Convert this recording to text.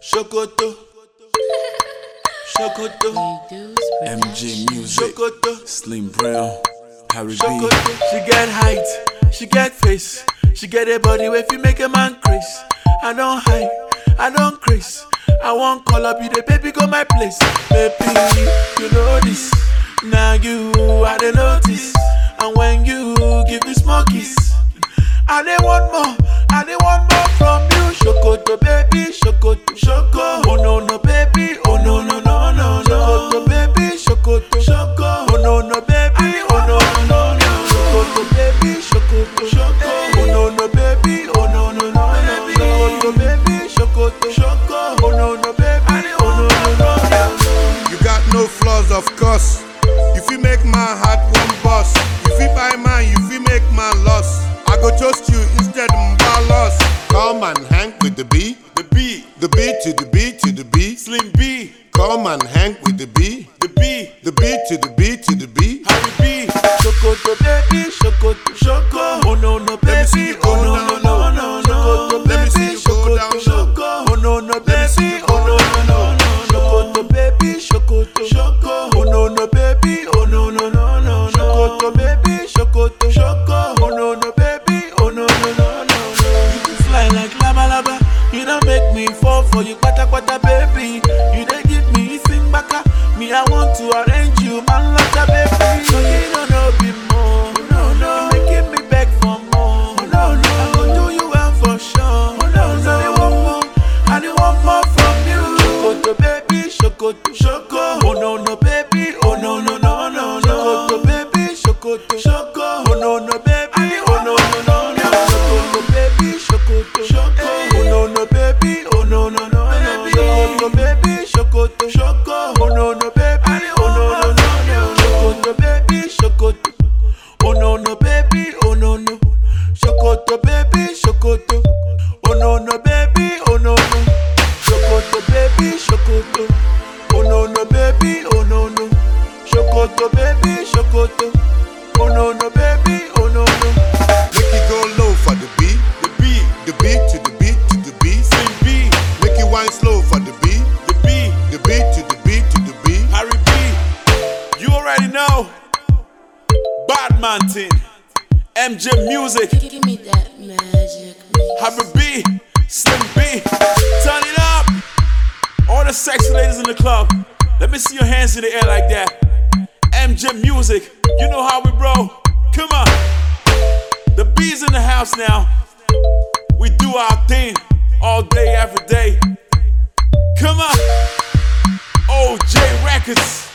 Shokoto. Shokoto. MJ Music, Shokoto. Slim Brown, Harry B. Shokoto. She get height, she get face, she get a body where you make a man craze. I don't hide, I don't craze. I won't call up you, the baby go my place. Baby, you know this. Now you I the notice. And when you give me small kiss, I dey want more, I dey want more from you. Shokoto, baby, shokoto, shoko. Oh no no, baby, oh no no no no no. Shokoto, baby, shokoto, shoko. Oh no no, baby, oh no no no no. Shokoto, baby, shokoto, shoko. Oh no no, baby, oh no no no no. Shokoto, baby, shokoto, shoko. Oh no no, baby, oh no no no no. You got no flaws, of course. You fit make my heart one boss. You fit buy mine, you fit make my loss. I go toast you instead of loss. Come and hang with the B, The B, the B to the B to the B. Slim B, Come and hang with the B, the B. the B to the B to the B. Harry B. Shokoto baby, Shokoto Shoko. Oh no no Let me see baby, you oh go no down no no low. no no. Shokoto Let me see baby, you go Shokoto down low. Shoko. Oh no no Let me see baby, you go oh no no down no no. Shokoto baby, Shokoto Shoko. Oh no no baby, oh no no no no. Shokoto baby, Shokoto Shoko. Oh no no baby, oh no no no no no. You fly like lava lava. You don't make me fall for you, kwata kwata baby. You dey give me sing baka. Me I want to arrange you, man like a baby. So you don't know be more. No no, you making me beg for more. No no, I go do you well for sure. No no, I want more. I dey want more from you. Shokoto baby, shokoto shoko. Oh no no baby, oh no no no no no. Shokoto baby, shokoto shoko. Oh no no baby, oh no no no no. Shokoto baby, shokoto shoko. Oh no no baby, oh no no no no. Shokoto baby, shokoto shoko. Oh no no baby, oh no no no no. Shokoto baby, shokoto. Oh no no baby, oh no no. Shokoto baby, shokoto. Oh no no baby, oh no no. Shokoto baby, shokoto. Oh no no baby, oh no no. Shokoto baby, shokoto. Oh no no baby, oh no no. Make it go low for the B, The B, the B to the B to the B. Slim B, Make it wine slow for the B, the B, the B to the B to the B. Harry B. You already know. Badman thing. MJ Music. Give me that magic. mix. Harry B, Slim B, turn it up. All the sexy ladies in the club, let me see your hands in the air like that. MJ Music, you know how we roll. Come on. The B's in the house now. We do our thing all day, every day. Come on. OJ Records.